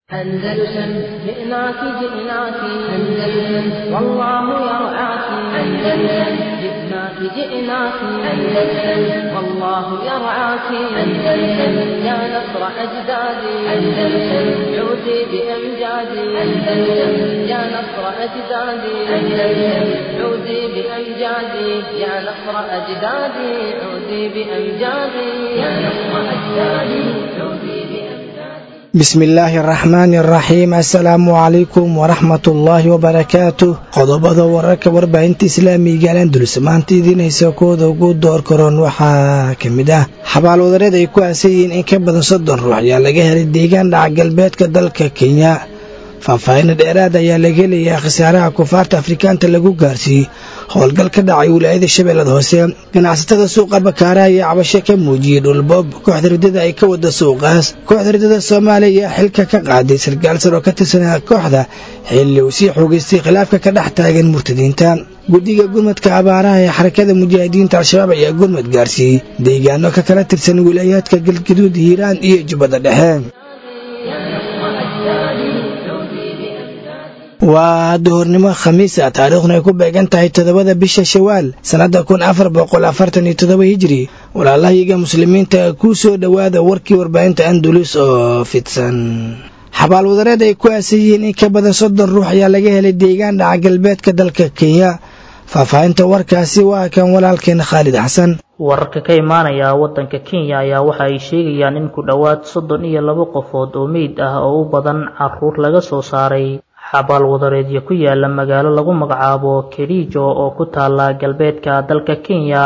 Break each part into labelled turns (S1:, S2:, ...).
S1: أندلسن جئناك جئناك أندلسن والله يرعاك أندلسن جئناك جئناك أندلسن والله يرعاك أندلسن يا نصر أجدادي أندلسن عودي بأمجادي أندلسن يا نصر أجدادي أندلسن عودي بأمجادي يا نصر أجدادي عودي بأمجادي يا نصر أجدادي عودي بأمجادي
S2: bismi illaahi araxmaani araxiim assalaamu calaykum waraxmatullaahi wabarakaatu qodobada wararka warbaahinta islaamiga alandulus maanta idiin haysa kooda ugu door karoon waxaa ka mid ah xabaal wadareed ay ku aasan yihiin in ka badan soddon ruux ayaa laga helay deegaan dhaca galbeedka dalka kenya faahfaahinna dheeraad ayaa laga helayaa khasaaraha kufaarta afrikaanta lagu gaarsiiyey howlgal ka dhacay wilaayada shabeellada hoose ganacsatada suuqa bakaaraha ayaa cabasho ka muujiyey dhulboob kooxda ridada ay ka wada suuqaas kooxda ridada soomaaliya ayaa xilka ka qaaday sarkaal sar oo ka tirsanaa kooxda xilli uu sii xoogaystay khilaafka ka dhex taagan murtadiinta guddiga gurmadka abaaraha ee xarakada mujaahidiinta al-shabaab ayaa gurmad gaarsiiyey deegaano ka kala tirsan wilaayaadka galgaduud hiiraan iyo jubbada dhexe waa duhurnimo khamiisa taariikhduna ay ku beegan tahay toddobada bisha shawaal sannadda kun afar boqol afartan iyo toddoba hijiri walaalahayaga muslimiinta kuu soo dhowaada warkii warbaahinta andulus oo fidsan xabaal wadareed ay ku aasan yihiin in ka badan soddon ruux ayaa laga helay deegaan dhaca galbeedka dalka kenya faahfaahinta warkaasi waa kan walaalkeena khaalid xasan
S3: wararka ka imaanaya waddanka kenya ayaa waxa ay sheegayaan in ku dhowaad soddon iyo laba qofood oo meyd ah oo u badan caruur laga soo saaray xabaal wadareedyo ku yaala magaalo lagu magacaabo kerijo oo ku taala galbeedka dalka kenya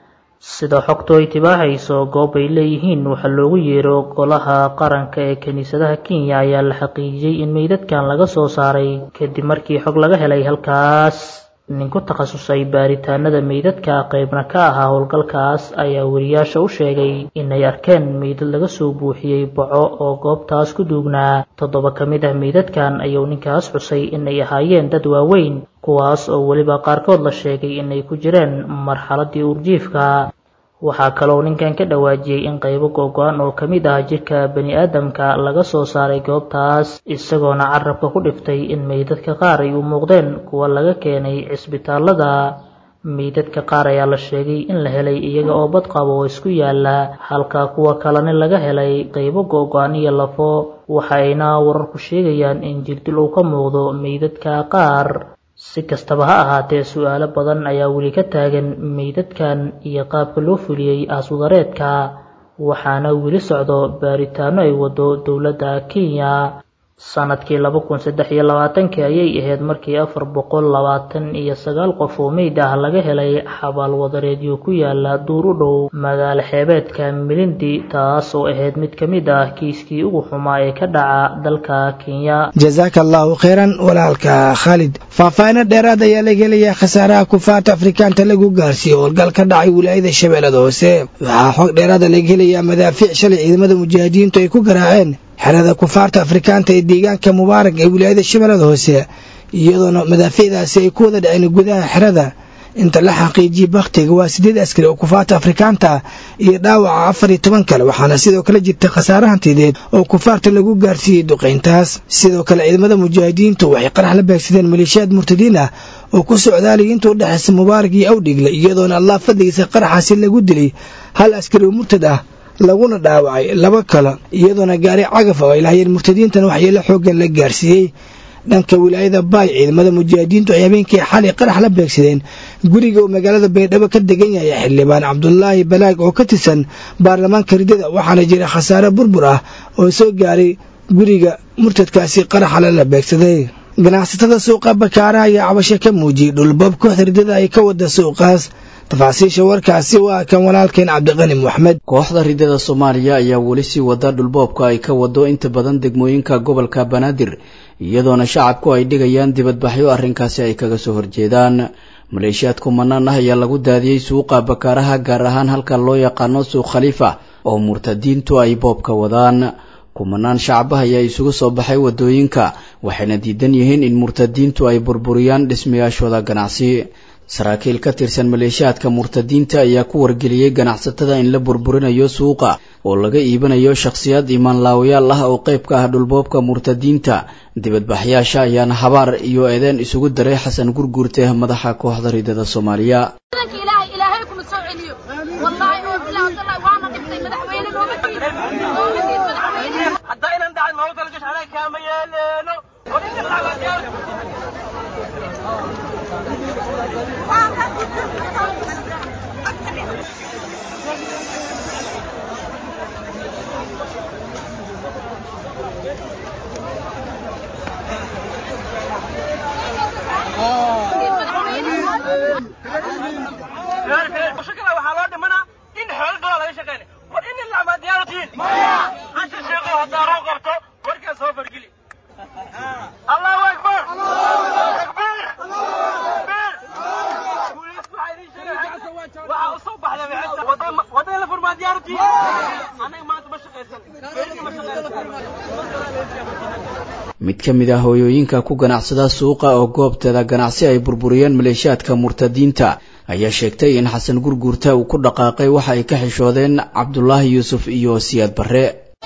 S3: sida xogtu ay tibaaxayso goob ay leeyihiin waxaa loogu yeero golaha qaranka ee kiniisadaha kenya ayaa la xaqiijiyey in meydadkan laga soo saaray kadib markii xog laga helay halkaas nin ku takhasusay baaritaanada meydadka qaybna ka ahaa howlgalkaas ayaa weriyaasha u sheegay inay arkeen meydad laga soo buuxiyey baco oo goobtaas ku duugnaa toddoba ka mid ah meydadkan ayuu ninkaas xusay inay ahaayeen dad waaweyn kuwaas oo weliba qaarkood la sheegay inay ku jireen marxaladii urjiifka waxaa kaloo ninkan ka dhawaajiyey in qaybo go-go-an oo ka mid ah jirka bani aadamka laga soo saaray goobtaas isagoona carabka ku dhiftay in meydadka qaar ay u muuqdeen kuwa laga keenay cisbitaalada meydadka qaar ayaa la sheegay in la helay iyaga oo badqabo oo isku yaala halka kuwa kalena laga helay qaybo go-go-an iyo lafo waxayna wararku sheegayaan in jirdil uu ka muuqdo meydadka qaar si kastaba ha ahaatee su-aalo badan ayaa weli ka taagan meydadkan iyo qaabka loo fuliyey aaswadareedka waxaana weli socdo baaritaano ay wado dowladda kenya sanadkii laba kun saddex iyo labaatankii ayay ahayd markii afar boqol labaatan iyo sagaal qof oo meyd ah laga helay xabaal wadareedyo ku yaala duur u dhow magaalo xeebeedka milindi taas oo ahayd mid ka mid ah kiiskii ugu xumaa ee ka dhaca dalka kenya
S2: jasaaka allaahu kheyran walaalka khaalid faahfaahino dheeraad ayaa laga helayaa khasaaraha kufaarta afrikaanta lagu gaarsiiyey howlgal ka dhacay wilaayada shabeellada hoose waxaa xog dheeraada laga helayaa madaafiic shalay ciidamada mujaahidiintu ay ku garaaceen xerada kufaarta afrikaanta ee deegaanka mubaarak ee wilaayada shabeellada hoose iyadoona madaafiicdaasi ay ku wada dhaceen gudaha xerada inta la xaqiijiyey bakhtiga waa siddeed askari oo kufaarta afrikaanta iyo dhaawaca afar iyo toban kale waxaana sidoo kale jirta khasaare hantideed oo kufaarta lagu gaarsiiyey duqayntaas sidoo kale ciidamada mujaahidiintu waxay qarax la beegsadeen maleeshiyaad murtadiin ah oo ku socdaalaya inta u dhexaysa mubaarak iyo awdhigle iyadoona allah fadligiisa qaraxaasi lagu dilay hal askari oo murtad ah laguna dhaawacay laba kale iyadoona gaari cagaf oo ay lahaayeen murtadiintan waxyeelo xooggan la gaarsiiyey dhanka wilaayada baay ciidamada mujaahidiintu ay habeenkii xalay qarax la beegsadeen guriga uu magaalada baydhabo ka degan yahay xildhibaan cabdulaahi balaag oo ka tirsan baarlamaanka ridada waxaana jira khasaare burbur ah oo soo gaaray guriga murtadkaasi qaraxale la beegsaday ganacsatada suuqa bakaaraha ayaa cabasho ka muujiyey dhulboob kooxda ridada ay ka wada suuqaas tafaasiisha warkaasi waa kan walaalkeen cabdiqani moxmed
S4: kooxda ridada soomaaliya ayaa weli sii wada dhulboobka ay ka wado inta badan degmooyinka gobolka banaadir iyadoona shacabku ay dhigayaan dibadbaxyo arrinkaasi ay kaga soo horjeedaan maleeshiyaad kumanaan ah ayaa lagu daadiyey suuqa bakaaraha gaar ahaan halka loo yaqaano suuq khaliifa oo murtadiintu ay boobka wadaan kumanaan shacabah ayaa isugu soo baxay wadooyinka waxayna diidan yihiin in murtadiintu ay burburiyaan dhismayaashooda ganacsi saraakiil ka tirsan maleeshiyaadka murtadiinta ayaa ku wargeliyey ganacsatada in la burburinayo suuqa oo laga iibinayo shakhsiyaad imaanlaawayaal ah oo qayb ka ah dhulboobka murtadiinta dibadbaxyaasha ayaana habaar iyo eedeen isugu daray xasan gurguurte madaxa kooxda ridada soomaaliya mid ka mid ah hooyooyinka ku ganacsada suuqa oo goobteeda ganacsi ay burburiyeen maleeshiyaadka murtadiinta ayaa sheegtay in xasan gurguurta uu ku dhaqaaqay waxa ay ka xishoodeen cabdulaahi yuusuf iyo siyaad barre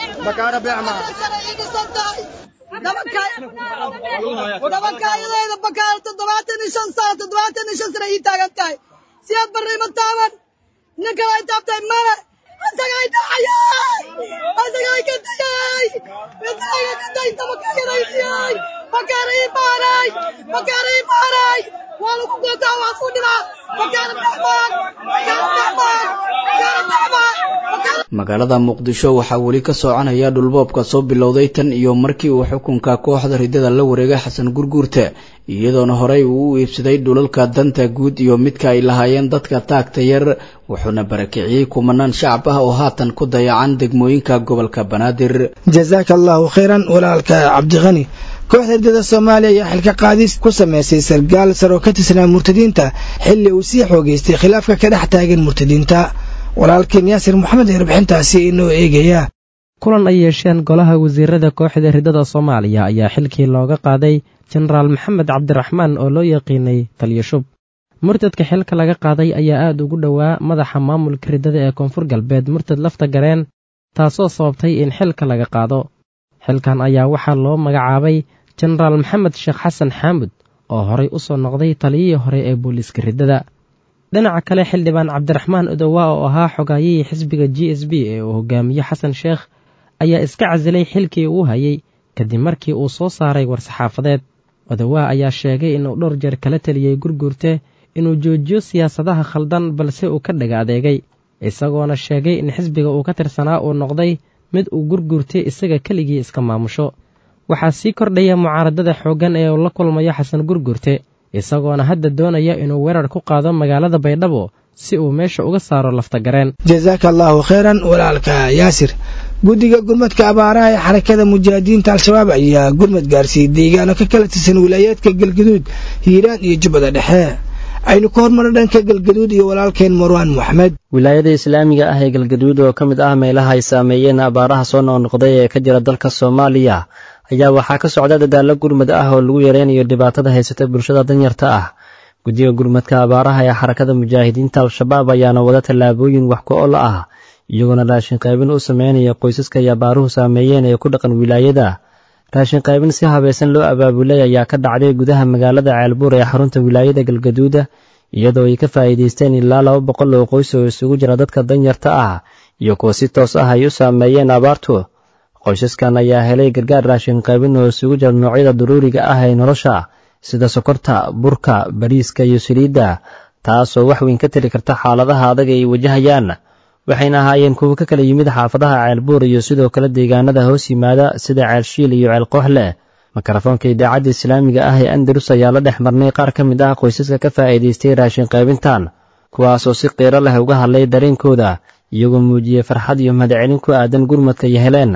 S5: siyaad barre ma taaban nin kale ay taabtay male asagay dhacayay asagay ka dayay midaaga ka dayta makaayaraysiyay makaara ii baaray makaara ii baaray waa lagu gootaa waa ku dhibaa makaara dhexmaan makaara dhexmaan makaara dhexmaan
S4: magaalada muqdisho waxaa weli ka soconaya dhulboobka soo bilowday tan iyo markii uu xukunka kooxda ridada la wareegay xasan gurguurte iyadoona horey uu u iibsaday dhulalka danta guud iyo midka ay lahaayeen dadka taagta yar wuxuuna barakiciyey kumanaan shacab ah oo haatan ku dayacan degmooyinka gobolka banaadir
S2: jasaaka allahu khayran walaalka cabdiqani kooxda ridada soomaaliya ayaa xilka qaadis ku samaysay sargaal sar oo ka tirsanaa murtadiinta xilli uu sii xoogeystay khilaafka ka dhex taagan murtadiinta walaalkeen yaasir maxamed ee warbixintaasi inoo eegaya
S6: kulan ay yeesheen golaha wasiirada kooxda ridada soomaaliya ayaa xilkii looga qaaday jenaraal maxamed cabdiraxmaan oo loo yaqiinay taliyashub murtadka xilka laga qaaday ayaa aad ugu dhowaa madaxa maamulka ridada ee koonfur galbeed murtad lafta gareen taasoo sababtay in xilka laga qaado xilkan ayaa waxaa loo magacaabay jenaraal maxamed sheekh xasan xaamud oo horay u soo noqday taliyihii hore ee booliiska riddada dhinaca kale xildhibaan cabdiraxmaan odowaa oo ahaa xogaayihii xisbiga g s b ee uu hogaamiye xasan sheekh ayaa iska casilay xilkii uu hayay kadib markii uu soo saaray war-saxaafadeed odowaa ayaa sheegay inuu dhowr jeer kala teliyey gurguurte inuu joojiyo siyaasadaha khaldan balse uu ka dhaga adeegay isagoona sheegay in xisbiga uu ka tirsanaa uu noqday mid uu gurguurtay isaga keligii iska maamusho waxaa sii kordhaya mucaaradada xooggan ee uu la kulmayo xasan gurgurte isagoona hadda doonaya inuu weerar ku qaado magaalada baydhabo si uu meesha uga saaro laftagareen
S2: jasaaka allaahu khayran walaalka yaasir guddiga gurmadka abaaraha ee xarakada mujaahidiinta al-shabaab ayaa gurmad gaarsiiyey deegaano ka kala tirsan wilaayaadka galgaduud hiiraan iyo jubbada dhexe aynu ka hormarno dhanka galgaduud iyo walaalkeen marwaan moxamed
S7: wilaayada islaamiga ah ee galgaduud oo ka mid ah meelaha ay saameeyeen abaaraha soo noqnoqday ee ka jira dalka soomaaliya ayaa waxaa ka socda dadaallo gurmad ah oo lagu yareynayo dhibaatada haysata bulshada danyarta ah guddiga gurmadka abaaraha ee xarakada mujaahidiinta al-shabaab ayaana wada tallaabooyin wax ku-ol ah iyagoona raashin qaybin u sameynaya qoysaska ay abaaruhu saameeyeen ee ku dhaqan wilaayada raashin qaybin si habaysan loo abaabulay ayaa ka dhacday gudaha magaalada ceelbuur ee xarunta wilaayada galgaduuda iyadoo ay ka faa'iidaysteen ilaa laba boqol oo qoys oo isugu jira dadka danyarta ah iyo kuwa si toos ah ay u saameeyeen abaartu qoysaskan ayaa helay gargaar raashin qaybin oo isugu jira noocyada daruuriga ah ee nolosha sida sokorta burka bariiska iyo saliidda taasoo wax weyn ka tiri karta xaaladaha adag ay wajahayaan waxayna ahaayeen kuwo ka kala yimid xaafadaha ceelbuur iyo sidoo kale deegaanada hoos yimaada sida ceelshiil iyo ceelkooxle mikrofoonka idaacadda islaamiga ah ee andalus ayaa la dhex marnay qaar ka mid ah qoysaska ka faa'iidaystay raashin qaybintan kuwaasoo si qiiro leh uga hadlay dareenkooda iyagoo muujiyey farxad iyo mahadcelin ku aadan gurmadka iyo heleen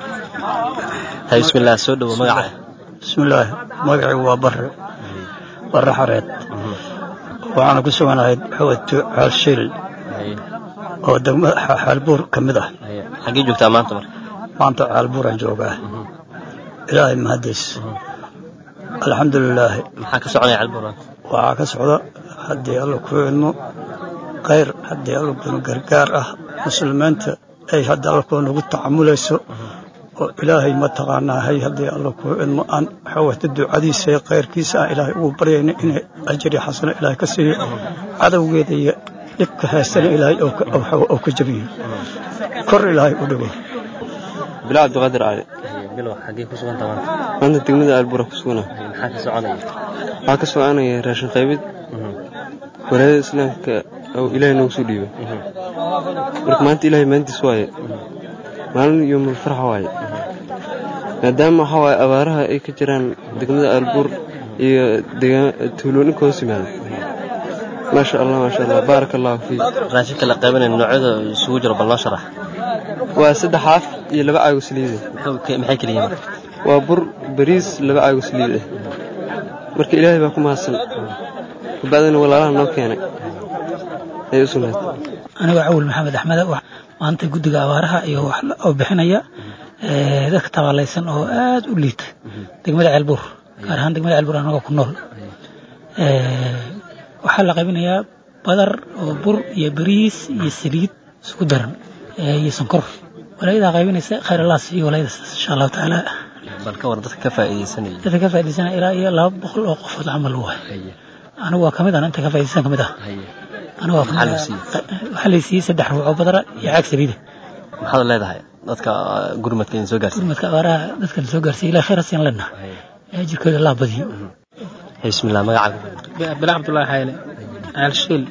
S8: bismillaah soo dhowo magaca
S9: bismillaahi magacaygu waa barre barre xareed waxaana ku suganahay xawad xaalshiil oo degmada xaalbuur ka mid ah
S8: xaggee joogtaa maanta marka
S9: maanta xaalbuuraan joogaa ilaahay mahadiis alxamdulilaahi
S8: maxaa ka soconaya calbuur
S9: waxaa ka socda haddii alla kuu idmo khayr haddii alla kunu gargaar ah muslimiinta ay haddii alla kuu nagu tacamulayso oo ilaahay mataqaanaa hay haddii alla kuu idmo aan waxawata ducadiisa iyo khayrkiisa aan ilaahay ugu baryayna inay ajri xasano ilaahay ka siiyo cadowgeeda iyo dhibka haystana ilaahay oo ka jabiyo kor ilaahay u dhigo
S10: bilaa cabdiqaadir cali
S8: bilow xaggee ku suganta maanta
S10: maanta degmada aalbura ku sugana
S8: maxaa ka soconaya
S10: waxaa ka soconaya raashin qaybid walaayada islaamka oo ilaahay noogu soo dhiibay marka maanta ilaahay maantiis waaye maalin yoomul farxa waaye maadaama waxaa waaye abaaraha ay ka jiraan degmada aalbuur iyo tuulooninka hoos yimaada maasha allah maasha allah baaraka allahu fiik
S8: raashinka la qaybanaya noocyada isugu jiro bal noo sharax
S10: waa saddex haaf iyo laba caago saliid
S8: maxay kala yihiin marka
S10: waa bur bariis laba caago saliid ah marka ilaahay baa ku mahadsan kabacdina walaalaha noo keenay ayay u sugnaatay
S11: anigoo cawil maxamed axmed maanta guddiga abaaraha iyo wax oo bixinaya dadka tabaalaysan oo aad u liita degmada ceelbuur gaar ahaan degmada ceelbuur anagoo ku nool waxaa la qaybinayaa badar oo bur iyo bariis iyo saliid isku daran iyo sonkor walaayadaa qaybinaysa khayr allah siiyo walaayadaas insha allahu tacaala
S8: bal ka war dadka ka faa'iidaysanaya
S11: dadka ka faa'iidaysanaya ilaa iyo laba boqol oo qofood camal waay anigu waa kamid ah inta ka faa'iidaysan kamid ah anigu waa kamid waxaa la siiyey saddex ruux oo badara iyo caag saliida
S8: maxaad leedahay dadka gurmadka idin soo gaarsiiy
S11: gurmadka abaaraha dadka la soo gaarsiiya ilahay khayr asiyan lena jirkooda allah badiyo
S8: bismillah magacaaga
S12: bila cabdullaahi xayle caalshiil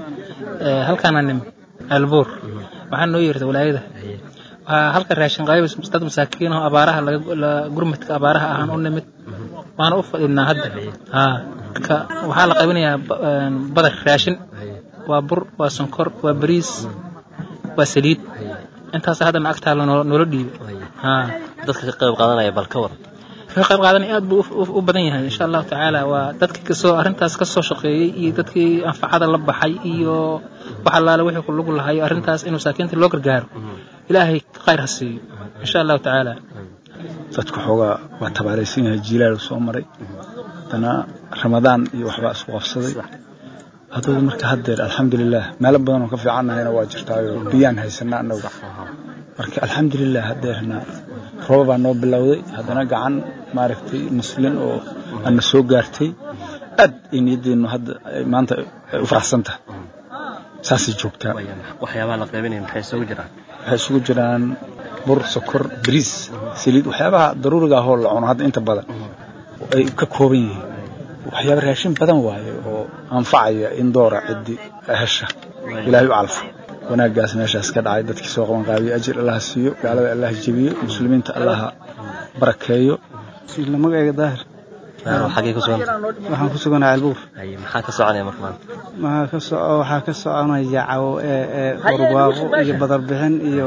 S12: halkaana nim ceelbuur waxaa noo yeertay walaayada waxaa halka raashin qaybis dad masaakiin oo abaaraha gurmadka abaaraha ahaan u nimid waana u fadhinaa hadda marka waxaa la qaybinayaa badar raashin waa bur waa sonkor waa bariis waa saliid intaas haddana agtaalo noola dhiibay
S8: dadka ka qayb qaadanaya bal ka war
S12: ka qayb qaadanaya aad buu u badan yahay insha allahu tacaala waa dadkii kasoo arrintaas ka soo shaqeeyey iyo dadkii anfacada la baxay iyo wax allaale wixii ku lugu lahayo arrintaas in masaakiinta loo gargaaro ilaahay khayr ha siiyo insha allahu tacaala
S13: dadku xoogaa waa tabaalaysan yahay jiilaal soo maray haddana ramadaan iyo waxbaa isku qabsaday adugu marka haddeer alxamdulilah meelo badan oo ka fiicannahayna waa jirtaayo biyaan haysana annagu marka alxamdulilah haddeerna rooba baa noo bilowday haddana gacan maaragtay muslin oo ana soo gaartay aad ay niyadeennu hadda maanta ay u faraxsan tahay saasay joogtaa
S8: waxyaabaha la qaybinaya maxay isugu jiraan
S13: waxay isugu jiraan bur sokor bariis saliid waxyaabaha daruuriga ahoo la cuno hadda inta badan ay ka kooban yihiin waxyaaba raashin badan waaye oo anfacaya in doora ciddi hesha ilaahay u calfo wanaaggaas meeshaas ka dhacay dadkii soo qaban qaabiyo ajir allaha siiyo gaalada allaha jebiyo muslimiinta allaha barakeeyo magacayga daahir
S8: xagee ku suganta
S13: waxaan ku suganahay albuur
S8: maxaa ka soconaya marka maanta
S13: maxaa ka soco waxaa ka soconaya cawo ee barwaaqo iyo badarbixin iyo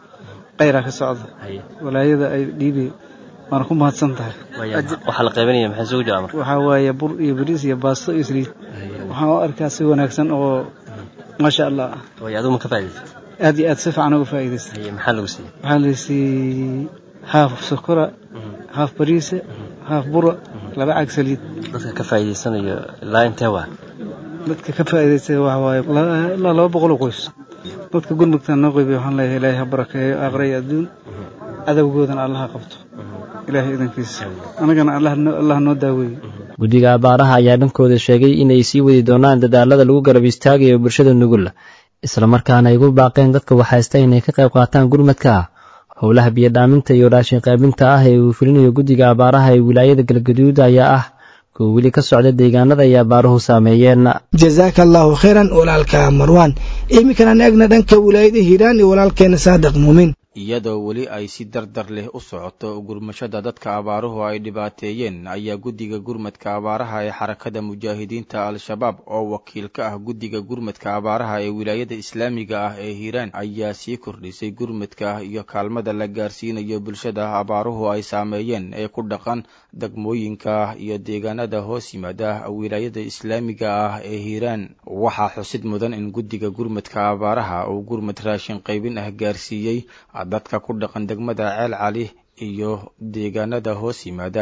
S13: qayra ka socda walaayada ay dhiibi waana ku mahadsan tahay
S8: waxaa la qaybinaya maxay isugu jiraa marka
S13: waxaa waaye bur iyo bariis iyo baasto iyo saliid waxaan u arkaa si wanaagsan oo maasha allah
S8: way adigu ma ka faa'iidaysatay
S13: aad iyo aad si fiican uga faa'iidaystay
S8: maxaa lagu siiyey
S13: waxaa la siiyey haaf sokora haaf bariisa haaf bura laba caag saliid
S8: dadka ka faa'iidaysanayo ilaa intee waa
S13: dadka ka faa'iidaystay waxa waaye ilaa laba boqol oo qoys dadka gurmudkan noo qeybiya waxaan leeyahay ilaahay ha barakeeyo aakhira iyo adduun cadowgoodana allaha qabto ilaahay idankiisa annagana allah noo daaweeye
S7: guddiga abaaraha ayaa dhankooda sheegay inay sii wadi doonaan dadaalada lagu garab istaagayo bulshada nugul islamarkaana ay ugu baaqeen dadka waxhaysta inay ka qayb qaataan gurmadka howlaha biyodhaaminta iyo raashin qaybinta ah ee uu fulinayo guddiga abaaraha ee wilaayada galgaduud ayaa ah kuwa weli ka socda deegaanada ay abaaruhu saameeyeen
S2: jazaaka allaahu khayran walaalka marwaan iminkana eegna dhanka wilaayada hiiraan iyo walaalkeena saadiq muumin
S14: iyadoo weli ay si dardar leh u socoto gurmashada dadka abaaruhu ay dhibaateeyeen ayaa guddiga gurmadka abaaraha ee xarakada mujaahidiinta al-shabaab oo wakiil ka ah guddiga gurmadka abaaraha ee wilaayada islaamiga ah ee hiiraan ayaa sii kordhisay gurmadka iyo kaalmada la gaarsiinayo bulshada abaaruhu ay saameeyeen ee ku dhaqan degmooyinka iyo deegaanada hoos yimaada wilaayada islaamiga ah ee hiiraan waxaa xusid mudan in guddiga gurmadka abaaraha uu gurmad raashin qaybin ah gaarsiiyey dadka ku dhaqan degmada ceel cali iyo deegaanada hoos yimaada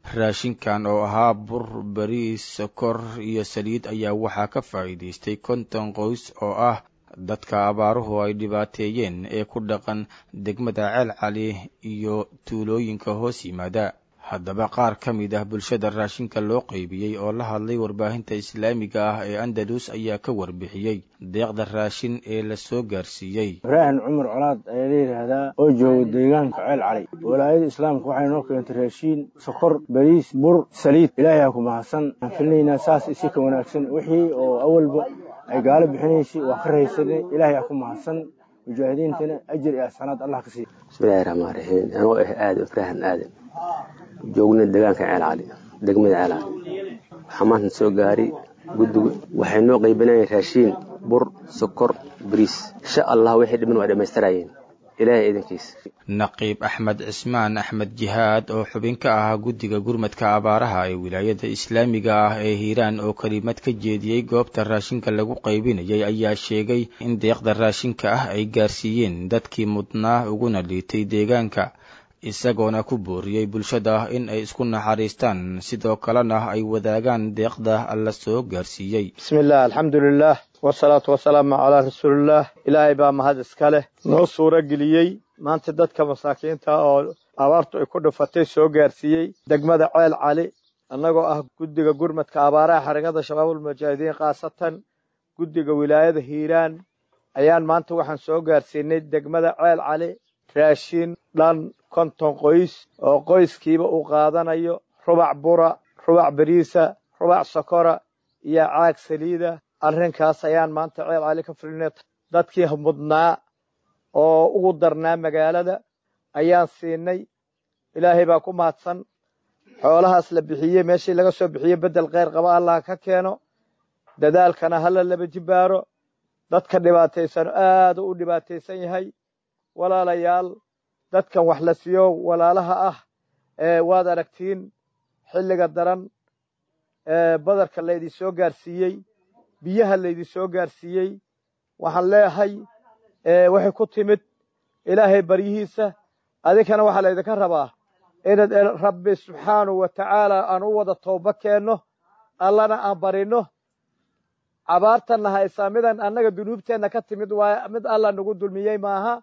S14: raashinkan oo ahaa bur bariis sokor iyo saliid ayaa waxaa ka faa'iidaystay konton qoys oo ah dadka abaaruhu ay dhibaateeyeen ee ku dhaqan degmada ceel cali iyo tuulooyinka hoos yimaada haddaba qaar ka mid ah bulshada raashinka loo qaybiyey oo la hadlay warbaahinta islaamiga ah ee andalus ayaa ka warbixiyey deeqda raashin ee la soo gaarsiiyey
S15: ibraahim cumar colaad ayaa la yidhaahdaa oo jooga deegaanka ceel cali walaayada islaamka waxay noo keentay raashiin sokor bariis bur saliid ilaahay ha ku mahadsan aan filinaynaa saas isi ka wanaagsan wixii oo awalba ay gaalo bixinaysay waa ka rahaysanay ilaahay ha ku mahadsan mujaahidiintana ajir iyo asxanaad allah ka siiya
S16: bismillahi raxmaan raxiim anoo ah aadan ibraahim aadan joogna deegaanka ceel cali degmada ceel cali waxaa maanta soo gaari guddigu waxay noo qaybinayeen raashiin bur sokor bariis insha allah wixii dhiman waa dhammaystirayeen ilaahay idankiisa
S14: naqiib axmed cismaan axmed jihaad oo xubin ka ahaa guddiga gurmadka abaaraha ee wilaayada islaamiga ah ee hiiraan oo kelimad ka jeediyey goobta raashinka lagu qaybinayay ayaa sheegay in deeqda raashinka ah ay gaarsiiyeen dadkii mudnaa uguna liitay deegaanka isagoona ku booriyey bulshada in ay isku naxariistaan sidoo kalena ay wadaagaan deeqda la soo gaarsiiyey
S17: bismillaah alxamdulilaah wasalaatu wasalaamu calaa rasuulillaah ilaahay baa mahad iska leh noo suuro geliyey maanta dadka masaakiinta oo abaartu ay ku dhufatay soo gaarsiiyey degmada ceel cali annagoo ah guddiga gurmadka abaaraha xarakada shabaabulmujaahidiin khaasatan guddiga wilaayada hiiraan ayaan maanta waxaan soo gaarsiinay degmada ceel cali raashin dhan konton qoys oo qoyskiiba uu qaadanayo rubac bura rubac beriisa rubac sokora iyo caag saliida arrinkaas ayaan maanta ceel cali ka fulinay dadkii mudnaa oo ugu darnaa magaalada ayaan siinay ilaahay baa ku mahadsan xoolahaas la bixiyey meeshii laga soo bixiyey beddel kheyr qaba allah ka keeno dadaalkana hala laba jibaaro dadka dhibaataysan aad u dhibaataysan yahay walaalayaal dadkan wax la siiyo walaalaha ah ee waad aragtiin xilliga daran ee badarka laydin soo gaarsiiyey biyaha laydin soo gaarsiiyey waxaan leeyahay waxay ku timid ilaahay baryihiisa adinkana waxaa laydinka rabaa inaad rabbi subxaanahu wa tacaala aan u wada tooba keenno allana aan barinno cabaartanna haysaa midan annaga dunuubteenna ka timid waaye mid alla nagu dulmiyey maaha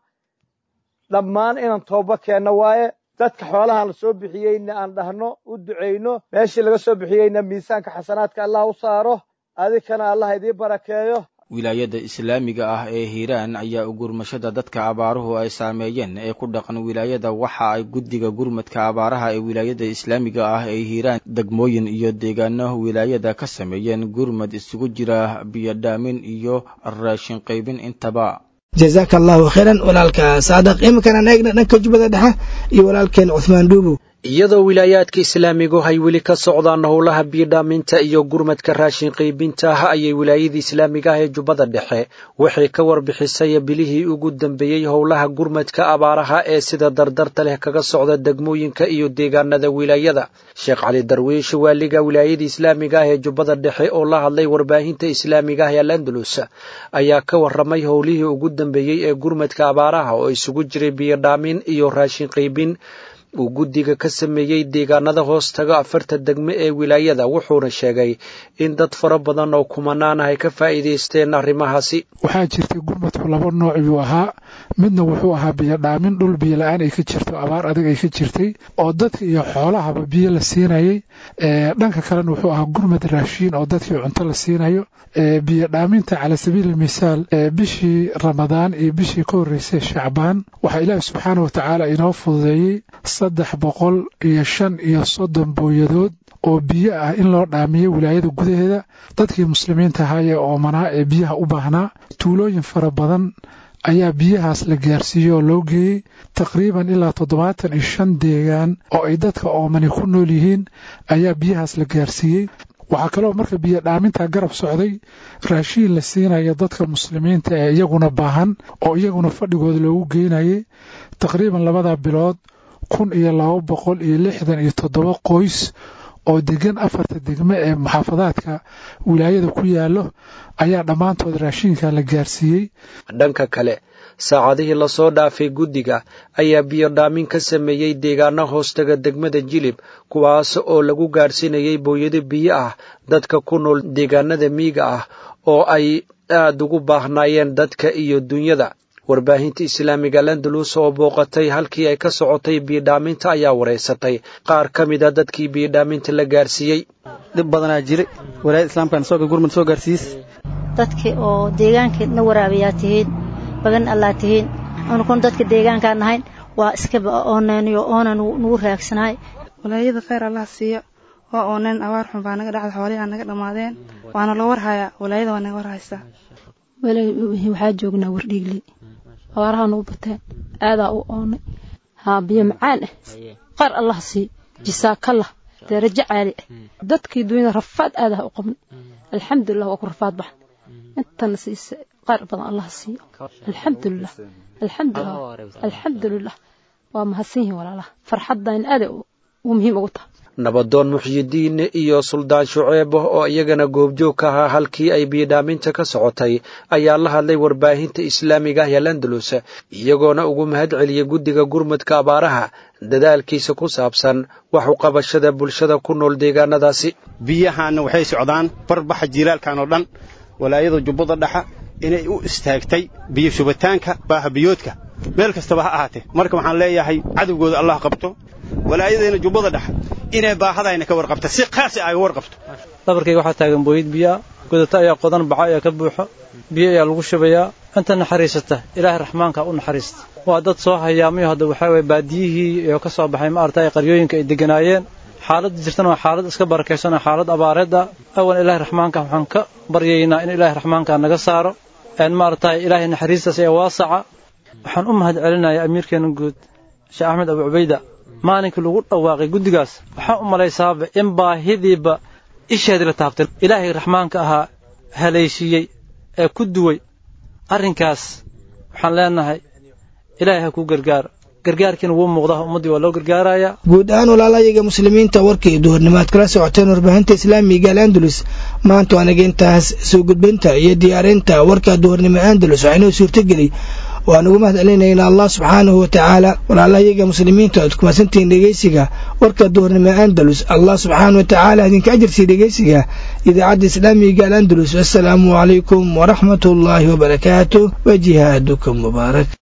S17: dhammaan inaan tooba keenno waaye dadka xoolahan la soo bixiyeyna aan dhahno u ducayno meeshii laga soo bixiyeyna miisaanka xasanaadka allah u saaro adinkana allah idiin barakeeyo
S14: wilaayada islaamiga ah ee hiiraan ayaa ugurmashada dadka abaaruhu ay saameeyeen ee ku dhaqan wilaayada waxa ay guddiga gurmadka abaaraha ee wilaayada islaamiga ah ee hiiraan degmooyin iyo deegaano wilaayada ka sameeyeen gurmad isugu jira biyodhaamin iyo raashin qaybin intaba
S2: jazaaka allahu khayran walaalka saadaq iminkana eegna dhanka jubbada dhexe iyo walaalkeen cuhmaan dhuubow
S18: iyadoo wilaayaadka islaamigu ay weli ka socdaan howlaha biidhaaminta iyo gurmadka raashin qaybinta ah ayay wilaayada islaamiga ah ee jubbada dhexe waxay ka warbixisay bilihii ugu dambeeyey howlaha gurmadka abaaraha ee sida dardarta leh kaga socda degmooyinka iyo deegaanada wilaayada sheekh cali darwiish waaliga wilaayada islaamiga ah ee jubbada dhexe oo la hadlay warbaahinta islaamiga ah ee landalus ayaa ka waramay howlihii ugu dambeeyey ee gurmadka abaaraha oo isugu jiray biyodhaamin iyo raashin qaybin uu guddiga ka sameeyey deegaanada hoos taga afarta degme ee wilaayada wuxuuna sheegay in dad fara badan oo kumanaan ah ay ka faa'iidaysteen arrimahaasi
S19: waxaa jirtay gurmadku laba nooc yuu ahaa midna wuxuu ahaa biyodhaamin dhul biyo la-aan ay ka jirto abaar adag ay ka jirtay oo dadka iyo xoolahaba biyo la siinayay dhanka kalena wuxuu ahaa gurmad raashiin oo dadkii cunto la siinayo biyodhaaminta cala sabiili misaal bishii ramadaan iyo bishii ka horreysay shacbaan waxaa ilaahi subxaana wa tacaala inoo fududeeyey saddex boqol iyo shan iyo soddon booyadood oo biyo ah in loo dhaamiyo wilaayada gudaheeda dadkii muslimiinta ahaayee oomanaa ee biyaha u baahnaa tuulooyin fara badan ayaa biyahaas la gaarsiiyey oo loo geeyey taqriiban ilaa toddobaatan iyo shan deegaan oo ay dadka oomani ku nool yihiin ayaa biyahaas la gaarsiiyey waxaa kaloo marka biyo dhaaminta garab socday raashiin la siinaya dadka muslimiinta ee iyaguna baahan oo iyaguna fadhigooda loogu geynayay taqriiban labada bilood kun iyo laba boqol iyo lixdan iyo toddoba qoys oo degan afarta degme ee muxaafadaadka wilaayada ku yaallo ayaa dhammaantood raashiinka la gaarsiiyey
S18: dhanka kale saacadihii lasoo dhaafay guddiga ayaa biyodhaamin ka sameeyey deegaano hoostaga degmada jilib kuwaas oo lagu gaadhsiinayay booyado biyo ah dadka ku nool deegaanada miyiga ah oo ay aad ugu baahnaayeen dadka iyo dunyada warbaahinta islaamiga landalus oo booqatay halkii ay ka socotay biyodhaaminta ayaa wareysatay qaar ka mid a dadkii biyodhaaminta la gaarsiiyey
S20: dhib badanaa jiray walaayada islaamkan sooga gurmud soo gaarsiis
S21: dadkii oo deegaankii na waraabayaa tihiin bagan allaa tihiin anukun dadka deegaankaa nahayn waa iskaba ooneynayo oona nugu raagsanaay
S22: walaayada khayr allah siiyo waa ooneen abaar xun baa naga dhacda xoolihaa naga dhammaadeen waana loo warhayaa walaayada waa naga warhaysaa
S23: waxaa joognaa wardhiigley abaaraha nagu bateen aadaa u oonay haa biyo macaan ah qaar allah siiyo jisaakallah darajo caali ah dadkii dunyada rafaad aadaha u qabnay alxamdulilah waa ku rafaad baxn intana siisa qaar badan allah siiyo alxamdulilah alxamdulilah alxamdulilah waa mahadsan yihiin walaalaha farxaddan aaday u muhiim ugu tahay
S18: nabadoon muxyidiin iyo suldaan shuceeb oo iyagana goobjoog ka ahaa halkii ay biyodhaaminta ka socotay ayaa la hadlay warbaahinta islaamiga ah ee landalus iyagoona ugu mahad celiyey guddiga gurmudka abaaraha dadaalkiisa ku saabsan wax u qabashada bulshada ku nool deegaanadaasi
S24: biyahaanna waxay socdaan barbaxa jiilaalkan oo dhan walaayada jubbada dhexa inay u istaagtay biyo shubitaanka baahabiyoodka meel kastaba ha ahaatee marka waxaan leeyahay cadowgooda allah qabto walaayadeena jubbada dhexa inay baahadayna ka warqabta si qaasi ay warqabto
S20: dhabarkayga waxaa taagan booyid biyaa godata ayaa qodan baca ayaa ka buuxo biyo ayaa lagu shubayaa inta naxariisata ilaahay raxmaanka u naxariista waa dad soo hayaamayo hadda waxaa waye baadiyihii oo ka soo baxay ma aragtay qaryooyinka ay deganaayeen xaaladda jirtana waa xaalad iska barakaysan xaalad abaareed ah awan ilaahay raxmaanka waxaan ka baryaynaa in ilaahay raxmaanka naga saaro maaragtay ilaahay naxariistaas ee waasaca waxaan u mahad celinayaa amiirkeena guud sheekh axmed abu cubayda maalinkii lagu dhawaaqay guddigaas waxaan u malaysaaba in baahidiiba isheedii la taabtay ilaahay raxmaanka ahaa haleeshiiyey ee ku duway arrinkaas waxaan leenahay ilaahay ha kuu gargaaro gargaarkiina wuu muuqdaa ummaddii waa loo gargaarayaa
S2: guud ahaan walaalayaga muslimiinta warkii duhurnimaad kala socoteen warbaahinta islaamiga al andalus maanta waanaga intaas soo gudbinta iyo diyaarinta warka duhurnimo andalus waxaa inoo suurtogeliy waan ugu mahad celinayna allah subxaanahu watacaala walaalayaga muslimiinta aad kumasantihiin dhegeysiga warka duhurnimo andalus allah subxaana wa tacaala idinka ajarsii dhegeysiga idaacadda islaamiga al andalus assalaamu calaykum waraxmat ullaahi wabarakaatu wa jihaadukum mubaarak